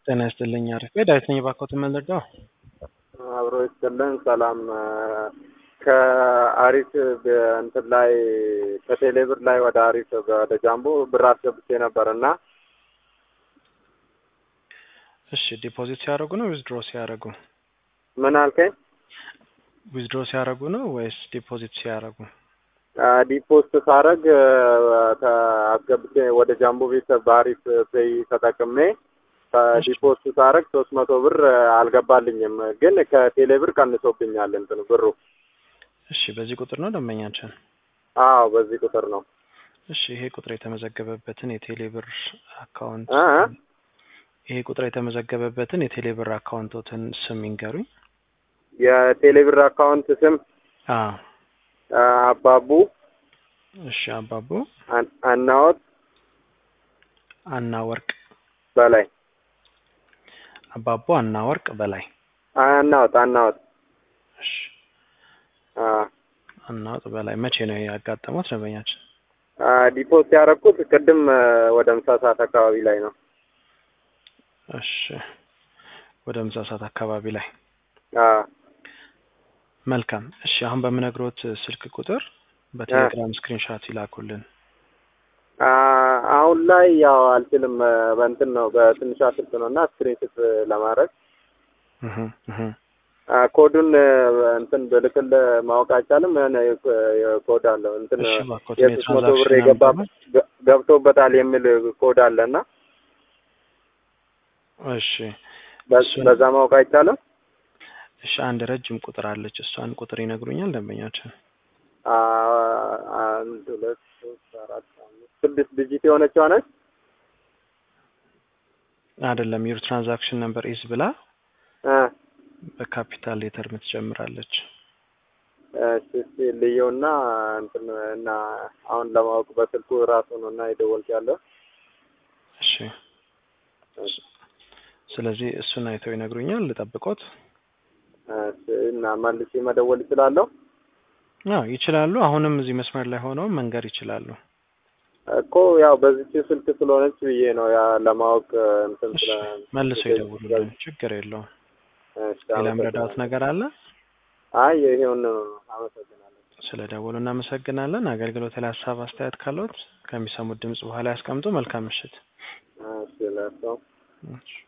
ጤና ይስጥልኝ። አሪፍ ዳዊት ነኝ። ባኮት የምንረዳው አብሮ ይስጥልን። ሰላም ከአሪፍ እንትን ላይ ከቴሌብር ላይ ወደ አሪፍ ወደ ጃምቦ ብር አስገብቼ ነበር እና እሺ፣ ዲፖዚት ሲያደርጉ ነው ዊዝድሮ ሲያደርጉ? ምን አልከኝ? ዊዝድሮ ሲያደርጉ ነው ወይስ ዲፖዚት ሲያደርጉ? ዲፖስት ሳረግ አስገብቼ ወደ ጃምቦ ቤት በአሪፍ ፔይ ተጠቅሜ ዲፖስት ሳረግ ሶስት መቶ ብር አልገባልኝም፣ ግን ከቴሌ ብር ቀንሶብኛል እንትኑ ብሩ። እሺ፣ በዚህ ቁጥር ነው ደንበኛችን? አዎ በዚህ ቁጥር ነው። እሺ፣ ይሄ ቁጥር የተመዘገበበትን የቴሌ ብር አካውንት እ ይሄ ቁጥር የተመዘገበበትን የቴሌ ብር አካውንቶትን ስም ይንገሩኝ። የቴሌ ብር አካውንት ስም አዎ አባቡ እሺ፣ አባቡ አን- አናወት አና ወርቅ በላይ አባቡ አና ወርቅ በላይ አናወት አናወት እሺ፣ አ አናወጥ በላይ መቼ ነው ያጋጠሙት ደንበኛችን? አ ዲፖስት ያደረኩት ቅድም ወደ ምሳ ሰዓት አካባቢ ላይ ነው። እሺ፣ ወደ ምሳ ሰዓት አካባቢ ላይ አ መልካም። እሺ፣ አሁን በምነግሮት ስልክ ቁጥር በቴሌግራም ስክሪንሻት ይላኩልን። አ አሁን ላይ ያው አልችልም በእንትን ነው በትንሿ ስልክ ነው እና ስክሪንሽት ለማድረግ እህ እህ አ ኮዱን እንትን ብልክል ማወቅ አይቻልም። የሆነ ኮድ አለው እንትን እሺ፣ እባክዎት የሶስት መቶ ብር የትራንዛክሽን የገባ ነምበሩን ገ- ገብቶበታል የሚል ኮድ አለ እና እሺ በ- እሱን- በዛ ማወቅ አይቻልም። እሺ፣ አንድ ረጅም ቁጥር አለች። እሷን ቁጥር ይነግሩኛል ደንበኛችን? አ አንድ ሁለት ሶስት አራት አምስት ስድስት ዲጂት የሆነችው ነች። አይደለም ዩር ትራንዛክሽን ነምበር ኢዝ ብላ እ በካፒታል ሌተር የምትጀምራለች። እሺ እስኪ ልየውና እንትን እና አሁን ለማወቅ በስልኩ ራሱ ነው እና የደወልክ ያለው እሺ፣ ስለዚህ እሱን አይተው ይነግሩኛል። ልጠብቆት? እሺ እና መልሼ መደወል ይችላለሁ አዎ ይችላሉ። አሁንም እዚህ መስመር ላይ ሆነው መንገር ይችላሉ። እኮ ያው በዚች ስልክ ስለሆነች ብዬ ነው ያ ለማወቅ እንትን እሺ፣ ስለ መልሰው ይደውሉልን። ችግር የለውም። እሺ፣ ሌላ ምረዳት አመሰግናለሁ። ነገር አለ? አይ ይሄውን አመሰግናለሁ። ስለ ደወሉ እናመሰግናለን። አገልግሎት ላይ ሀሳብ አስተያየት ካለዎት ከሚሰሙት ድምጽ በኋላ ያስቀምጡ። መልካም ምሽት። እሺ ለሰው እሺ።